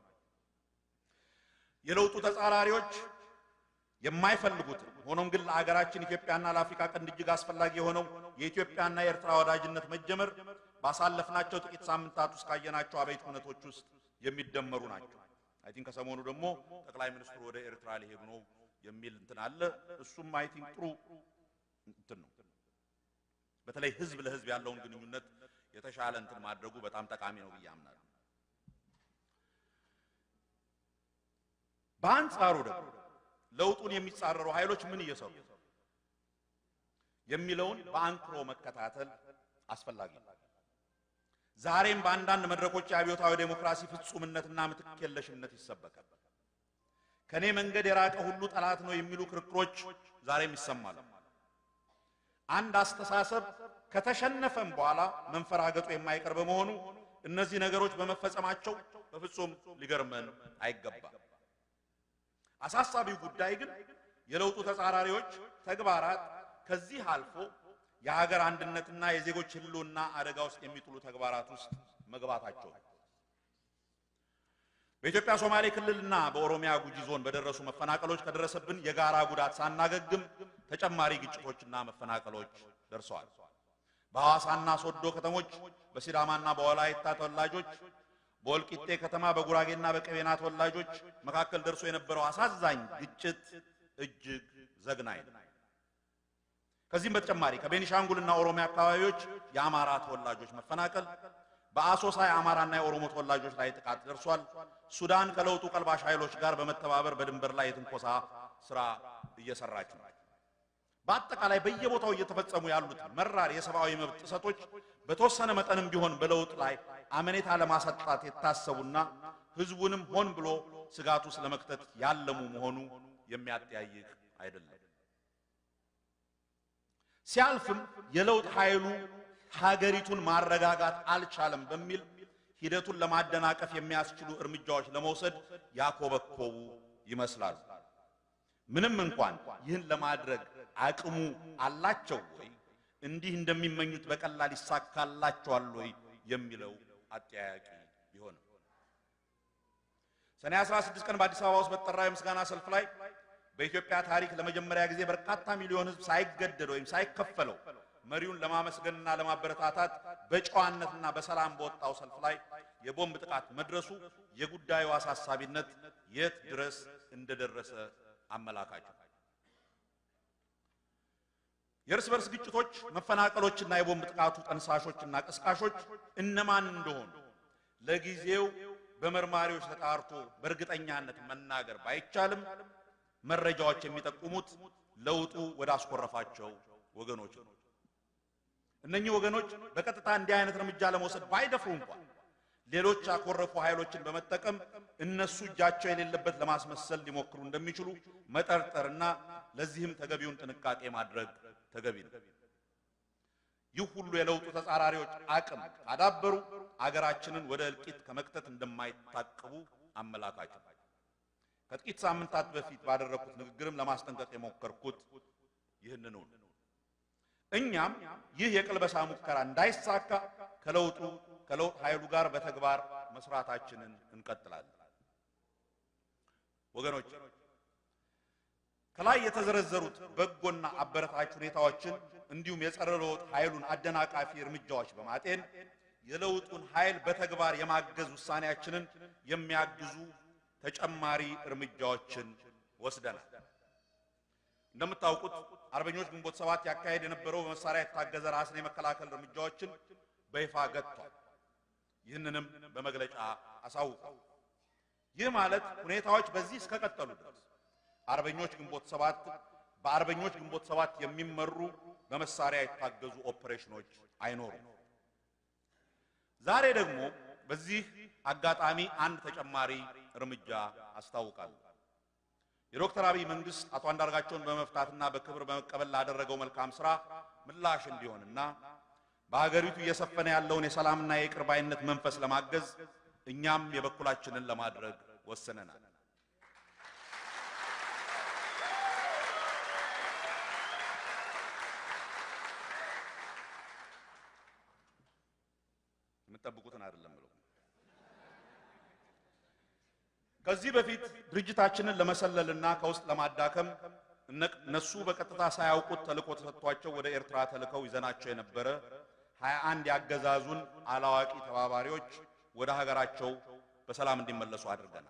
የለውጡ ተጻራሪዎች የማይፈልጉትን ሆኖም ግን ለአገራችን ኢትዮጵያና ለአፍሪካ ቀንድ እጅግ አስፈላጊ የሆነው የኢትዮጵያና የኤርትራ ወዳጅነት መጀመር ባሳለፍናቸው ጥቂት ሳምንታት ውስጥ ካየናቸው አበይት ሁነቶች ውስጥ የሚደመሩ ናቸው። አይ ቲንክ ከሰሞኑ ደግሞ ጠቅላይ ሚኒስትሩ ወደ ኤርትራ ሊሄዱ ነው የሚል እንትን አለ። እሱም አይ ቲንክ ጥሩ እንትን ነው። በተለይ ህዝብ ለህዝብ ያለውን ግንኙነት የተሻለ እንትን ማድረጉ በጣም ጠቃሚ ነው ብዬ አምናለሁ። በአንጻሩ ደግሞ ለውጡን የሚጻረሩ ኃይሎች ምን እየሰሩ የሚለውን በአንክሮ መከታተል አስፈላጊ ነው። ዛሬም በአንዳንድ መድረኮች የአብዮታዊ ዴሞክራሲ ፍጹምነትና ምትክ የለሽነት ይሰበካል። ከኔ መንገድ የራቀ ሁሉ ጠላት ነው የሚሉ ክርክሮች ዛሬም ይሰማሉ። አንድ አስተሳሰብ ከተሸነፈም በኋላ መንፈራገጡ የማይቀር በመሆኑ እነዚህ ነገሮች በመፈጸማቸው በፍጹም ሊገርመን አይገባም። አሳሳቢው ጉዳይ ግን የለውጡ ተጻራሪዎች ተግባራት ከዚህ አልፎ የሀገር አንድነትና የዜጎች ሕልውና አደጋ ውስጥ የሚጥሉ ተግባራት ውስጥ መግባታቸው ነው። በኢትዮጵያ ሶማሌ ክልልና በኦሮሚያ ጉጂ ዞን በደረሱ መፈናቀሎች ከደረሰብን የጋራ ጉዳት ሳናገግም ተጨማሪ ግጭቶችና መፈናቀሎች ደርሰዋል። በሐዋሳና ሶዶ ከተሞች በሲዳማና በወላይታ ተወላጆች በወልቂጤ ከተማ በጉራጌና በቀቤና ተወላጆች መካከል ደርሶ የነበረው አሳዛኝ ግጭት እጅግ ዘግናኝ ነው። ከዚህም በተጨማሪ ከቤኒሻንጉልና ኦሮሚያ አካባቢዎች የአማራ ተወላጆች መፈናቀል፣ በአሶሳ የአማራና የኦሮሞ ተወላጆች ላይ ጥቃት ደርሷል። ሱዳን ከለውጡ ቀልባሽ ኃይሎች ጋር በመተባበር በድንበር ላይ የትንኮሳ ስራ እየሰራች ነው። በአጠቃላይ በየቦታው እየተፈጸሙ ያሉት መራር የሰብአዊ መብት ጥሰቶች በተወሰነ መጠንም ቢሆን በለውጥ ላይ አመኔታ ለማሳጣት የታሰቡና ህዝቡንም ሆን ብሎ ስጋት ውስጥ ለመክተት ያለሙ መሆኑ የሚያጠያይቅ አይደለም። ሲያልፍም የለውጥ ኃይሉ ሀገሪቱን ማረጋጋት አልቻለም በሚል ሂደቱን ለማደናቀፍ የሚያስችሉ እርምጃዎች ለመውሰድ ያኮበኮቡ ይመስላሉ። ምንም እንኳን ይህን ለማድረግ አቅሙ አላቸው ወይ፣ እንዲህ እንደሚመኙት በቀላል ይሳካላቸዋል ወይ የሚለው አጠያያቂ ቢሆንም ሰኔ 16 ቀን በአዲስ አበባ ውስጥ በተጠራው የምስጋና ሰልፍ ላይ በኢትዮጵያ ታሪክ ለመጀመሪያ ጊዜ በርካታ ሚሊዮን ሕዝብ ሳይገደድ ወይም ሳይከፈለው መሪውን ለማመስገንና ለማበረታታት በጨዋነትና በሰላም በወጣው ሰልፍ ላይ የቦምብ ጥቃት መድረሱ የጉዳዩ አሳሳቢነት የት ድረስ እንደደረሰ አመላካች ነው። የእርስ በርስ ግጭቶች፣ መፈናቀሎችና የቦምብ ጥቃቱ ጠንሳሾችና ቀስቃሾች እነማን እንደሆኑ ለጊዜው በመርማሪዎች ተጣርቶ በእርግጠኛነት መናገር ባይቻልም መረጃዎች የሚጠቁሙት ለውጡ ወደ አስኮረፋቸው ወገኖች ነው። እነኚህ ወገኖች በቀጥታ እንዲህ አይነት እርምጃ ለመውሰድ ባይደፍሩ እንኳን ሌሎች ያኮረፉ ኃይሎችን በመጠቀም እነሱ እጃቸው የሌለበት ለማስመሰል ሊሞክሩ እንደሚችሉ መጠርጠርና ለዚህም ተገቢውን ጥንቃቄ ማድረግ ተገቢ ነው። ይህ ሁሉ የለውጡ ተጻራሪዎች አቅም ካዳበሩ አገራችንን ወደ እልቂት ከመክተት እንደማይታቀቡ አመላካች ነው። ከጥቂት ሳምንታት በፊት ባደረግኩት ንግግርም ለማስጠንቀቅ የሞከርኩት ይህንኑ ነው። እኛም ይህ የቅልበሳ ሙከራ እንዳይሳካ ከለውጡ ከለውጥ ኃይሉ ጋር በተግባር መስራታችንን እንቀጥላለን። ወገኖች ከላይ የተዘረዘሩት በጎና አበረታች ሁኔታዎችን እንዲሁም የጸረ ለውጥ ኃይሉን አደናቃፊ እርምጃዎች በማጤን የለውጡን ኃይል በተግባር የማገዝ ውሳኔያችንን የሚያግዙ ተጨማሪ እርምጃዎችን ወስደናል። እንደምታውቁት አርበኞች ግንቦት ሰባት ያካሄድ የነበረው በመሳሪያ የታገዘ ራስን የመከላከል እርምጃዎችን በይፋ ገጥቷል። ይህንንም በመግለጫ አሳውቋል። ይህ ማለት ሁኔታዎች በዚህ እስከቀጠሉ ድረስ አርበኞች ግንቦት ሰባት በአርበኞች ግንቦት ሰባት የሚመሩ በመሳሪያ የታገዙ ኦፕሬሽኖች አይኖሩም። ዛሬ ደግሞ በዚህ አጋጣሚ አንድ ተጨማሪ እርምጃ አስታውቃለሁ። የዶክተር አብይ መንግስት አቶ አንዳርጋቸውን በመፍታትና በክብር በመቀበል ላደረገው መልካም ስራ ምላሽ እንዲሆንና በሀገሪቱ እየሰፈነ ያለውን የሰላምና የይቅር ባይነት መንፈስ ለማገዝ እኛም የበኩላችንን ለማድረግ ወስነናል። የምጠብቁትን አይደለም ብለው ከዚህ በፊት ድርጅታችንን ለመሰለልና ከውስጥ ለማዳከም እነሱ በቀጥታ ሳያውቁት ተልእኮ ተሰጥቷቸው ወደ ኤርትራ ተልከው ይዘናቸው የነበረ ሀያ አንድ ያገዛዙን አላዋቂ ተባባሪዎች ወደ ሀገራቸው በሰላም እንዲመለሱ አድርገናል።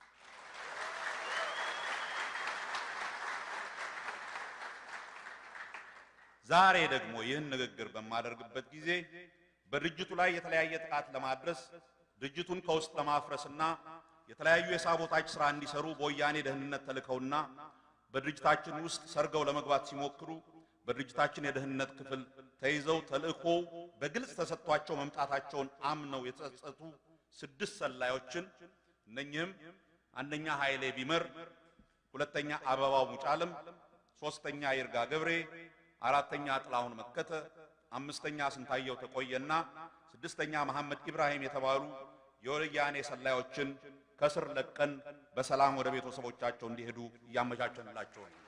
ዛሬ ደግሞ ይህን ንግግር በማደርግበት ጊዜ በድርጅቱ ላይ የተለያየ ጥቃት ለማድረስ ድርጅቱን ከውስጥ ለማፍረስና የተለያዩ የሳቦታጅ ስራ እንዲሰሩ በወያኔ ደህንነት ተልከውና በድርጅታችን ውስጥ ሰርገው ለመግባት ሲሞክሩ በድርጅታችን የደህንነት ክፍል ተይዘው ተልእኮ በግልጽ ተሰጥቷቸው መምጣታቸውን አምነው የተጸጸቱ ስድስት ሰላዮችን እነኚህም አንደኛ ኃይሌ ቢመር፣ ሁለተኛ አበባው ሙጫለም፣ ሶስተኛ ይርጋ ገብሬ፣ አራተኛ ጥላሁን መከተ፣ አምስተኛ ስንታየው ተቆየና ስድስተኛ መሐመድ ኢብራሂም የተባሉ የወያኔ ሰላዮችን ከስር ለቀን በሰላም ወደ ቤተሰቦቻቸው እንዲሄዱ እያመቻቸንላቸው ነው።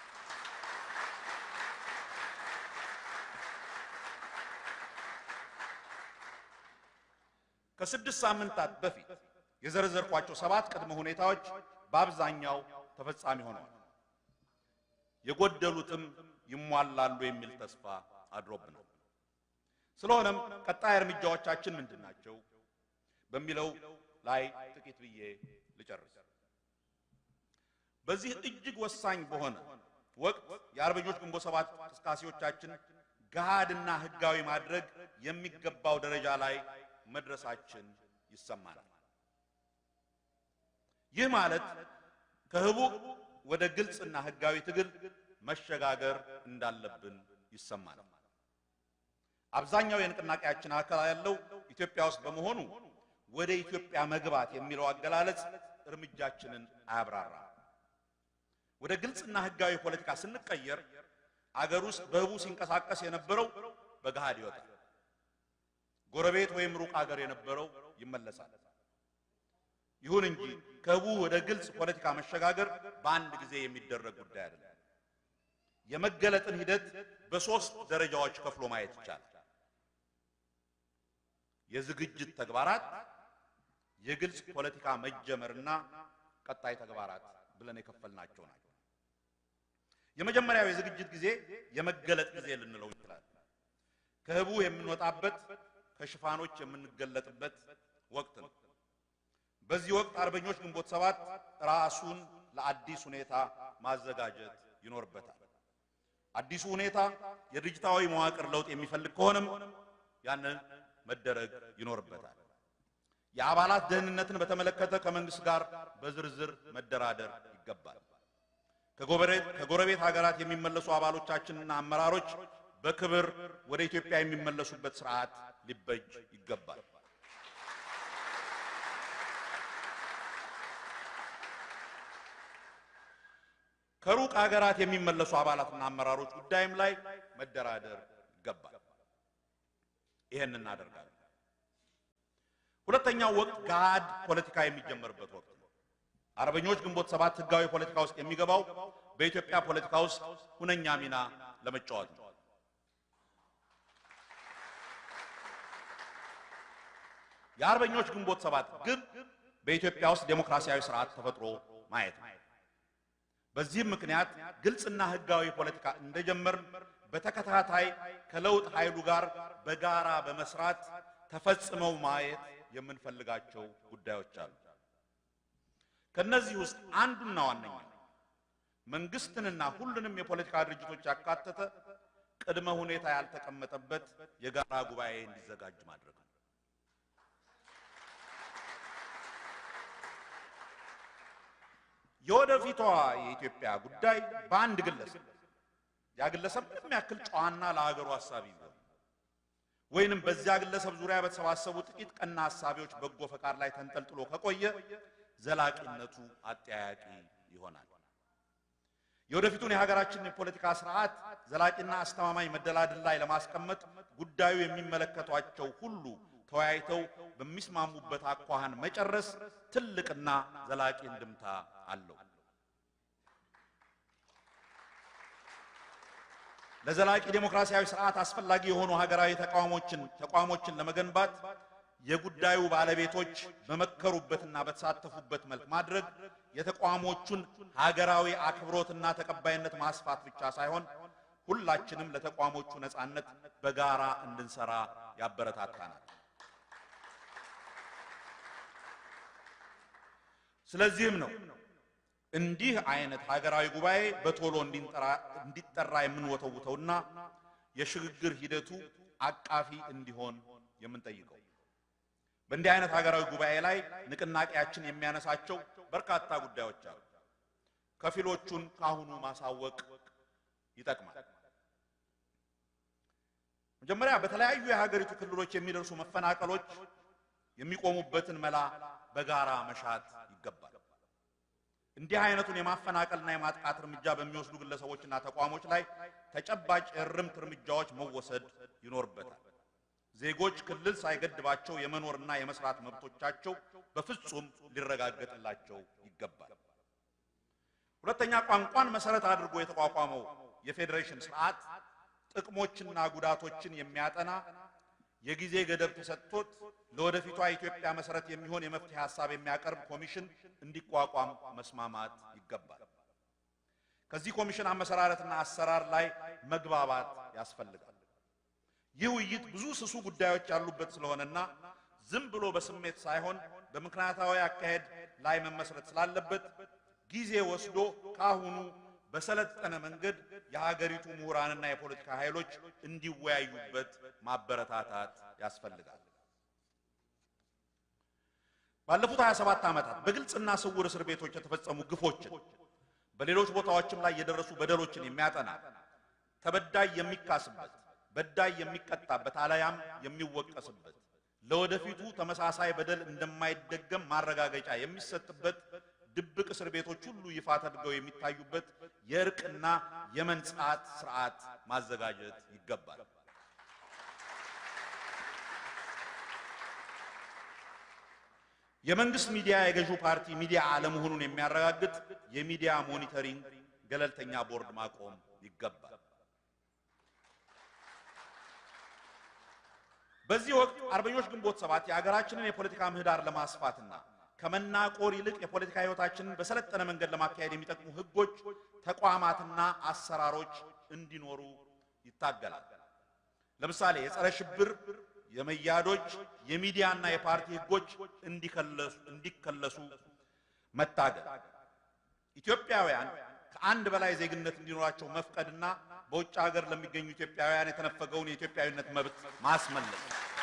ከስድስት ሳምንታት በፊት የዘረዘርኳቸው ሰባት ቅድመ ሁኔታዎች በአብዛኛው ተፈጻሚ ሆነዋል። የጎደሉትም ይሟላሉ የሚል ተስፋ አድሮብናል። ስለሆነም ቀጣይ እርምጃዎቻችን ምንድን ናቸው በሚለው ላይ ጥቂት ብዬ ልጨርስ። በዚህ እጅግ ወሳኝ በሆነ ወቅት የአርበኞች ግንቦት ሰባት እንቅስቃሴዎቻችን ገሃድና ሕጋዊ ማድረግ የሚገባው ደረጃ ላይ መድረሳችን ይሰማናል። ይህ ማለት ከህቡዕ ወደ ግልጽና ሕጋዊ ትግል መሸጋገር እንዳለብን ይሰማናል። አብዛኛው የንቅናቄያችን አካል ያለው ኢትዮጵያ ውስጥ በመሆኑ ወደ ኢትዮጵያ መግባት የሚለው አገላለጽ እርምጃችንን አያብራራም። ወደ ግልጽና ሕጋዊ ፖለቲካ ስንቀየር አገር ውስጥ በህቡ ሲንቀሳቀስ የነበረው በገሃድ ይወጣል። ጎረቤት ወይም ሩቅ አገር የነበረው ይመለሳል። ይሁን እንጂ ከህቡ ወደ ግልጽ ፖለቲካ መሸጋገር በአንድ ጊዜ የሚደረግ ጉዳይ አይደለም። የመገለጥን ሂደት በሶስት ደረጃዎች ከፍሎ ማየት ይቻላል። የዝግጅት ተግባራት፣ የግልጽ ፖለቲካ መጀመርና ቀጣይ ተግባራት ብለን የከፈልናቸው ናቸው። የመጀመሪያው የዝግጅት ጊዜ የመገለጥ ጊዜ ልንለው እንችላለን። ከህቡ የምንወጣበት ከሽፋኖች የምንገለጥበት ወቅት ነው። በዚህ ወቅት አርበኞች ግንቦት ሰባት ራሱን ለአዲስ ሁኔታ ማዘጋጀት ይኖርበታል። አዲሱ ሁኔታ የድርጅታዊ መዋቅር ለውጥ የሚፈልግ ከሆነም ያንን መደረግ ይኖርበታል። የአባላት ደህንነትን በተመለከተ ከመንግስት ጋር በዝርዝር መደራደር ይገባል። ከጎረቤት ሀገራት የሚመለሱ አባሎቻችንና አመራሮች በክብር ወደ ኢትዮጵያ የሚመለሱበት ስርዓት ሊበጅ ይገባል። ከሩቅ ሀገራት የሚመለሱ አባላትና አመራሮች ጉዳይም ላይ መደራደር ይገባል። ይሄን እናደርጋለን። ሁለተኛው ወቅት ገሃድ ፖለቲካ የሚጀመርበት ወቅት ነው። አርበኞች ግንቦት ሰባት ህጋዊ ፖለቲካ ውስጥ የሚገባው በኢትዮጵያ ፖለቲካ ውስጥ ሁነኛ ሚና ለመጫወት ነው። የአርበኞች ግንቦት ሰባት ግብ በኢትዮጵያ ውስጥ ዴሞክራሲያዊ ስርዓት ተፈጥሮ ማየት ነው። በዚህም ምክንያት ግልጽና ህጋዊ ፖለቲካ እንደጀመር በተከታታይ ከለውጥ ኃይሉ ጋር በጋራ በመስራት ተፈጽመው ማየት የምንፈልጋቸው ጉዳዮች አሉ። ከነዚህ ውስጥ አንዱና ዋነኛ መንግስትንና ሁሉንም የፖለቲካ ድርጅቶች ያካተተ ቅድመ ሁኔታ ያልተቀመጠበት የጋራ ጉባኤ እንዲዘጋጅ ማድረግ ነው። የወደፊቷ የኢትዮጵያ ጉዳይ በአንድ ግለሰብ ያ ግለሰብ ምንም ያክል ጨዋና ለሀገሩ ሀሳቢ ቢሆን ወይንም በዚያ ግለሰብ ዙሪያ በተሰባሰቡ ጥቂት ቀና ሀሳቢዎች በጎ ፈቃድ ላይ ተንጠልጥሎ ከቆየ ዘላቂነቱ አጠያያቂ ይሆናል። የወደፊቱን የሀገራችንን የፖለቲካ ስርዓት ዘላቂና አስተማማኝ መደላድል ላይ ለማስቀመጥ ጉዳዩ የሚመለከቷቸው ሁሉ ተወያይተው በሚስማሙበት አኳኋን መጨረስ ትልቅና ዘላቂ እንድምታ አለው። ለዘላቂ ዴሞክራሲያዊ ስርዓት አስፈላጊ የሆኑ ሀገራዊ ተቋሞችን ተቋሞችን ለመገንባት የጉዳዩ ባለቤቶች በመከሩበትና በተሳተፉበት መልክ ማድረግ የተቋሞቹን ሀገራዊ አክብሮትና ተቀባይነት ማስፋት ብቻ ሳይሆን ሁላችንም ለተቋሞቹ ነጻነት በጋራ እንድንሰራ ያበረታታናል። ስለዚህም ነው እንዲህ አይነት ሀገራዊ ጉባኤ በቶሎ እንዲጠራ የምንወተውተውና የሽግግር ሂደቱ አቃፊ እንዲሆን የምንጠይቀው። በእንዲህ አይነት ሀገራዊ ጉባኤ ላይ ንቅናቄያችን የሚያነሳቸው በርካታ ጉዳዮች አሉ። ከፊሎቹን ካሁኑ ማሳወቅ ይጠቅማል። መጀመሪያ በተለያዩ የሀገሪቱ ክልሎች የሚደርሱ መፈናቀሎች የሚቆሙበትን መላ በጋራ መሻት ይገባል። እንዲህ አይነቱን የማፈናቀልና የማጥቃት እርምጃ በሚወስዱ ግለሰቦችና ተቋሞች ላይ ተጨባጭ የእርምት እርምጃዎች መወሰድ ይኖርበታል። ዜጎች ክልል ሳይገድባቸው የመኖርና የመስራት መብቶቻቸው በፍጹም ሊረጋገጥላቸው ይገባል። ሁለተኛ፣ ቋንቋን መሰረት አድርጎ የተቋቋመው የፌዴሬሽን ስርዓት ጥቅሞችና ጉዳቶችን የሚያጠና የጊዜ ገደብ ተሰጥቶት ለወደፊቷ ኢትዮጵያ መሰረት የሚሆን የመፍትሄ ሀሳብ የሚያቀርብ ኮሚሽን እንዲቋቋም መስማማት ይገባል። ከዚህ ኮሚሽን አመሰራረትና አሰራር ላይ መግባባት ያስፈልጋል። ይህ ውይይት ብዙ ስሱ ጉዳዮች ያሉበት ስለሆነና ዝም ብሎ በስሜት ሳይሆን በምክንያታዊ አካሄድ ላይ መመስረት ስላለበት ጊዜ ወስዶ ካሁኑ በሰለጠነ መንገድ የሀገሪቱ ምሁራንና የፖለቲካ ኃይሎች እንዲወያዩበት ማበረታታት ያስፈልጋል። ባለፉት 27 ዓመታት በግልጽና ስውር እስር ቤቶች የተፈጸሙ ግፎችን በሌሎች ቦታዎችም ላይ የደረሱ በደሎችን የሚያጠና ተበዳይ የሚካስበት በዳይ የሚቀጣበት አለያም የሚወቀስበት ለወደፊቱ ተመሳሳይ በደል እንደማይደገም ማረጋገጫ የሚሰጥበት ድብቅ እስር ቤቶች ሁሉ ይፋ ተደርገው የሚታዩበት የእርቅና የመንጻት ስርዓት ማዘጋጀት ይገባል። የመንግስት ሚዲያ የገዢው ፓርቲ ሚዲያ አለመሆኑን የሚያረጋግጥ የሚዲያ ሞኒተሪንግ ገለልተኛ ቦርድ ማቆም ይገባል። በዚህ ወቅት አርበኞች ግንቦት ሰባት የሀገራችንን የፖለቲካ ምህዳር ለማስፋትና ከመናቆር ይልቅ የፖለቲካ ህይወታችንን በሰለጠነ መንገድ ለማካሄድ የሚጠቅሙ ህጎች፣ ተቋማትና አሰራሮች እንዲኖሩ ይታገላል። ለምሳሌ የጸረ ሽብር፣ የመያዶች፣ የሚዲያና የፓርቲ ህጎች እንዲከለሱ መታገል፣ ኢትዮጵያውያን ከአንድ በላይ ዜግነት እንዲኖራቸው መፍቀድና በውጭ ሀገር ለሚገኙ ኢትዮጵያውያን የተነፈገውን የኢትዮጵያዊነት መብት ማስመለስ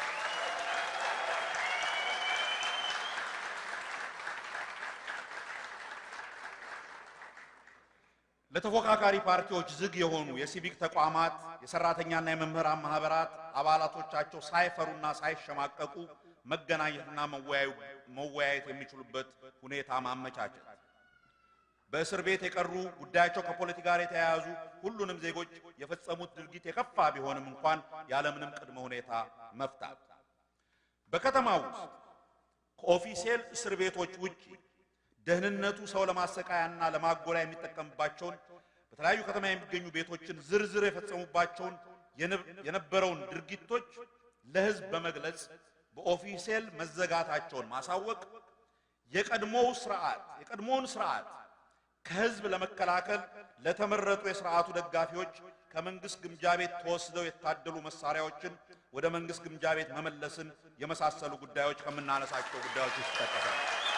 ለተፎካካሪ ፓርቲዎች ዝግ የሆኑ የሲቪክ ተቋማት የሰራተኛና የመምህራን ማህበራት አባላቶቻቸው ሳይፈሩና ሳይሸማቀቁ መገናኘትና መወያየት የሚችሉበት ሁኔታ ማመቻቸት፣ በእስር ቤት የቀሩ ጉዳያቸው ከፖለቲካ ጋር የተያያዙ ሁሉንም ዜጎች የፈጸሙት ድርጊት የከፋ ቢሆንም እንኳን ያለምንም ቅድመ ሁኔታ መፍታት፣ በከተማው ውስጥ ከኦፊሴል እስር ቤቶች ውጭ ደህንነቱ ሰው ለማሰቃያና ለማጎሪያ የሚጠቀምባቸውን በተለያዩ ከተማ የሚገኙ ቤቶችን ዝርዝር የፈጸሙባቸውን የነበረውን ድርጊቶች ለሕዝብ በመግለጽ በኦፊሴል መዘጋታቸውን ማሳወቅ የቀድሞው ስርዓት የቀድሞውን ስርዓት ከሕዝብ ለመከላከል ለተመረጡ የስርዓቱ ደጋፊዎች ከመንግስት ግምጃ ቤት ተወስደው የታደሉ መሳሪያዎችን ወደ መንግስት ግምጃ ቤት መመለስን የመሳሰሉ ጉዳዮች ከምናነሳቸው ጉዳዮች ውስጥ ይጠቀሳል።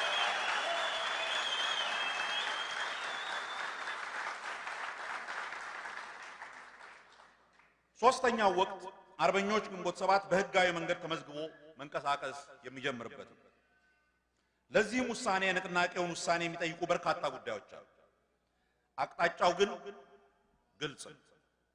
ሶስተኛው ወቅት አርበኞች ግንቦት ሰባት በህጋዊ መንገድ ተመዝግቦ መንቀሳቀስ የሚጀምርበት ነው። ለዚህም ውሳኔ የንቅናቄውን ውሳኔ የሚጠይቁ በርካታ ጉዳዮች አሉ። አቅጣጫው ግን ግልጽ ነው።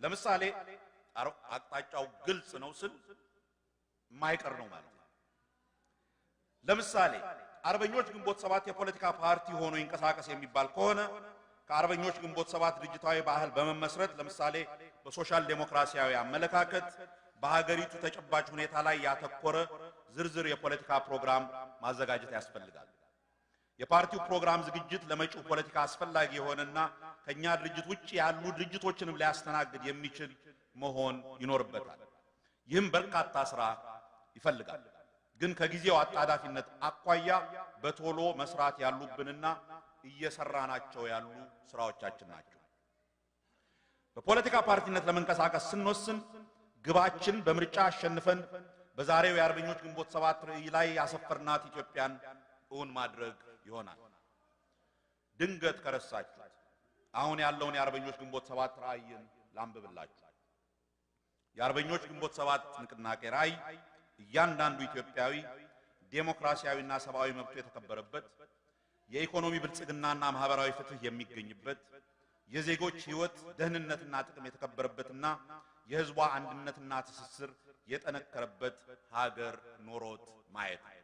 ለምሳሌ አር- አቅጣጫው ግልጽ ነው ስል የማይቀር ነው ማለት ነው። ለምሳሌ አርበኞች ግንቦት ሰባት የፖለቲካ ፓርቲ ሆኖ ይንቀሳቀስ የሚባል ከሆነ ከአርበኞች ግንቦት ሰባት ድርጅታዊ ባህል በመመስረት ለምሳሌ በሶሻል ዴሞክራሲያዊ አመለካከት በሀገሪቱ ተጨባጭ ሁኔታ ላይ ያተኮረ ዝርዝር የፖለቲካ ፕሮግራም ማዘጋጀት ያስፈልጋል። የፓርቲው ፕሮግራም ዝግጅት ለመጪው ፖለቲካ አስፈላጊ የሆነና ከኛ ድርጅት ውጭ ያሉ ድርጅቶችንም ሊያስተናግድ የሚችል መሆን ይኖርበታል። ይህም በርካታ ስራ ይፈልጋል። ግን ከጊዜው አጣዳፊነት አኳያ በቶሎ መስራት ያሉብንና እየሰራናቸው ያሉ ስራዎቻችን ናቸው። በፖለቲካ ፓርቲነት ለመንቀሳቀስ ስንወስን ግባችን በምርጫ አሸንፈን በዛሬው የአርበኞች ግንቦት ሰባት ራዕይ ላይ ያሰፈርናት ኢትዮጵያን እውን ማድረግ ይሆናል። ድንገት ከረሳችሁት አሁን ያለውን የአርበኞች ግንቦት ሰባት ራዕይን ላንብብላችሁ። የአርበኞች ግንቦት ሰባት ንቅናቄ ራዕይ እያንዳንዱ ኢትዮጵያዊ ዴሞክራሲያዊና ሰብአዊ መብቱ የተከበረበት የኢኮኖሚ ብልጽግናና ማህበራዊ ፍትህ የሚገኝበት የዜጎች ሕይወት ደህንነትና ጥቅም የተከበረበትና የሕዝቧ አንድነትና ትስስር የጠነከረበት ሀገር ኖሮት ማየት ነው።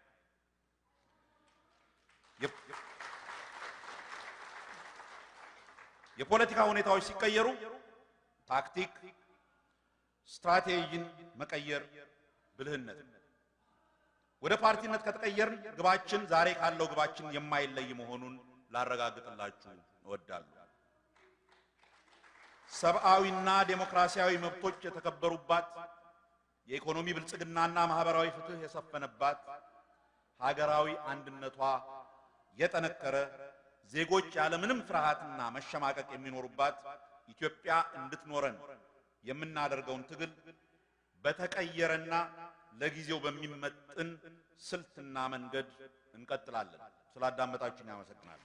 የ- የፖለቲካ ሁኔታዎች ሲቀየሩ ታክቲክ፣ ስትራቴጂን መቀየር ብልህነት ነው። ወደ ፓርቲነት ከተቀየርን ግባችን ዛሬ ካለው ግባችን የማይለይ መሆኑን ላረጋግጥላችሁ እወዳለሁ። ሰብአዊና ዴሞክራሲያዊ መብቶች የተከበሩባት፣ የኢኮኖሚ ብልጽግናና ማህበራዊ ፍትህ የሰፈነባት፣ ሀገራዊ አንድነቷ የጠነከረ፣ ዜጎች ያለምንም ፍርሃትና መሸማቀቅ የሚኖሩባት ኢትዮጵያ እንድትኖረን የምናደርገውን ትግል በተቀየረና ለጊዜው በሚመጥን ስልትና መንገድ እንቀጥላለን። ስላዳመጣችሁኝ አመሰግናለሁ።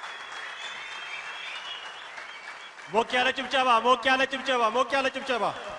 ሞቅ ያለ ጭብጨባ፣ ሞቅ ያለ ጭብጨባ፣ ሞቅ ያለ ጭብጨባ።